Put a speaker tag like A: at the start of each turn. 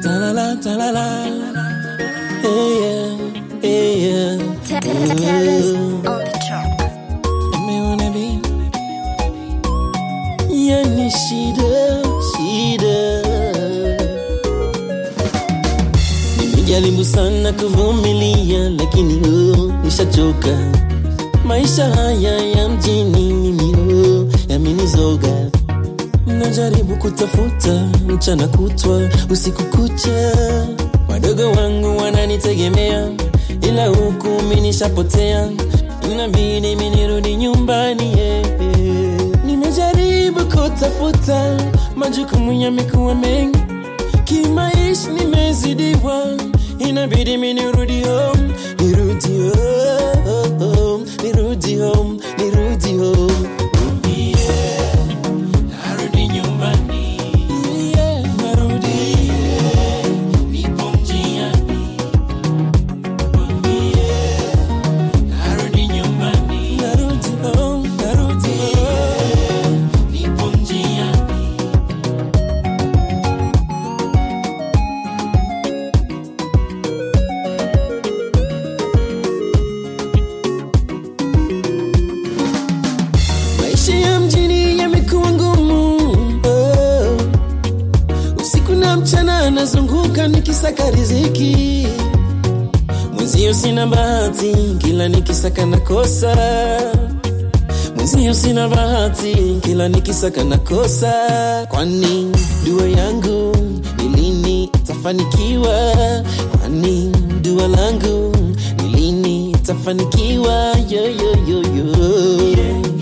A: Talala, talala. Hey, yeah, hey, yeah.
B: Terrace on the track.
A: Umeona bi? Yani shida, shida. Nimejaribu sana kuvumilia, lakini oh, nishachoka. Maisha haya ya mjini mimi oh, yamenizoga. Najaribu kutafuta mchana kutwa, usiku kucha. Wadogo wangu wananitegemea, ila huku mimi nishapotea. Inabidi mimi nirudi nyumbani yeah. Nimejaribu kutafuta, majukumu yamekuwa mengi, kimaisha nimezidiwa, inabidi mimi nirudi home, nirudi home, nirudi home, nirudi home. Yeah. Narudi nyumbani. Yeah, narudi. Nipo njiani. Yeah, narudi nyumbani. Narudi home, narudi home. Nipo njiani. Maisha ya mjini yamekuwa ngumu oh. Usiku na mchana nazunguka nikisaka riziki, mwenzio sina bahati, kila nikisaka nakosa. Mwenzio sina bahati, kila nikisaka nakosa. Kwani dua yangu ni lini itafanikiwa? Kwani dua langu ni lini itafanikiwa? yo, yo, yo, yo.